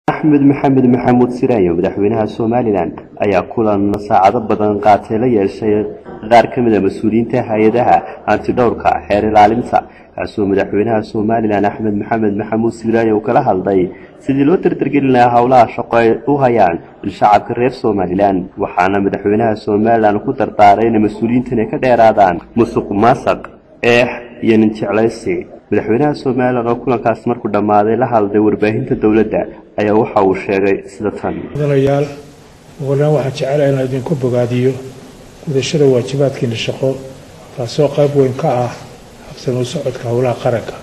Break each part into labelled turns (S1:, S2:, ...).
S1: axmed maxamed maxamuud siraayo madaxweynaha somalilan ayaa kulan saacado badan qaatay la yeeshay qaar ka mid a mas-uuliyiinta hay-adaha antidhowrka xeer ilaalinta kaasoo madaxweynaha somalilan axmed maxamed maxamuud siraayo uu kala hadlay sidii loo dardargelin lahaa howlaha shaqo ay u hayaan shacabka reer somalilan waxaana madaxweynaha somalilan ku dardaaray inay mas-uuliyiintan ay ka dheeraadaan musuq maasaq eex iyo nin jeclaysi madaxweynaha somalilan oo kulankaas markuu dhammaaday la hadlay warbaahinta dowladda ayaa waxa uu sheegay sida tan
S2: mudanayaal ugulaan waxaan jecelahay inaan idinku bogaadiyo gudashada waajibaadkiina shaqo taasoo qayb weyn ka ah habsanu socodka howlaha qaranka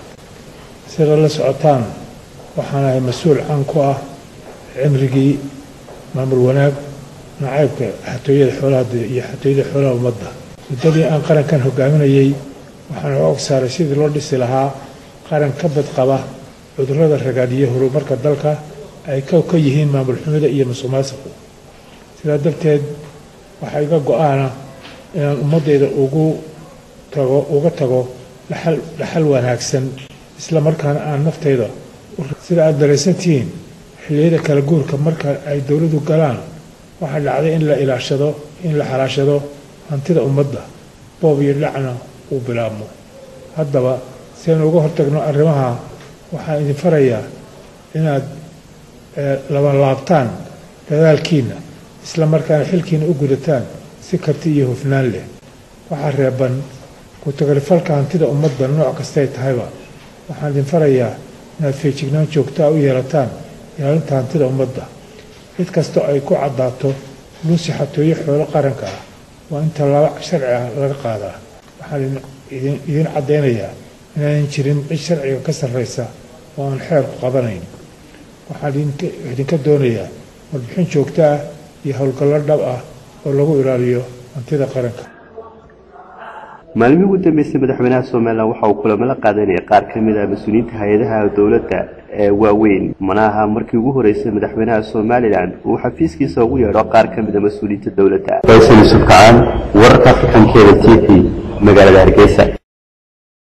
S2: sida la socotaan waxaan ahay mas-uul caan ku ah cimrigii maamul wanaag nacaybka xatooyada xoolaha iyo xatooyada xoolaha ummadda muddadii aan qarankan hogaaminayey waxaan og saaray sidii loo dhisi lahaa qaran ka badqaba cudurrada ragaadhiyo horumarka dalka ay kow ka yihiin maamul xumida iyo musuq maasuqu sidaa darteed waxaa iga go-aana inaan ummaddeyda ugu tago uga tago dhaxal dhaxal wanaagsan isla markaana aan nafteyda sida aada daraysantihiin xilliyada kala guurka marka ay dowladdu galaan waxaa dhacday in la ilaashado in la xalaashado hantida ummadda boob iyo dhacna uu bilaabmo haddaba si aynu uga hortagno arrimaha waxaan idin farayaa inaad labanlaabtaan dadaalkiina isla markaana xilkiina u gudataan si karti iyo hufnaan leh waxaa reeban ku-tagalifalka hantida ummadda nooc kastay tahayba waxaan idin farayaa inaad feejignaan joogtaa u yeelataan ilaalinta hantida ummadda cid kastoo ay ku caddaato luusi xatooyo xoolo qaranka ah waa in tallaabo sharci ah laga qaadaa waxaan idiin caddaynayaa inaanan jirin cid sharciga ka sarraysa oo aan xeerku qabanayn waxaan idinka doonayaa warbixin joogto ah iyo howlgallo dhab ah oo lagu ilaaliyo hantida qaranka
S1: maalmihii ugu dambeysay madaxweynaha somalilan waxa uu kulamo la qaadanaya qaar ka mid ah mas-uuliyiinta hay-adaha dowladda ee waaweyn manaha markii ugu horeysay madaxweynaha somalilan uu xafiiskiisa ugu yeedho qaar ka mid a mas-uuliyiinta dowladda faysal yusuf kacaan wararka afrikankeeda t v magaalada hargeysa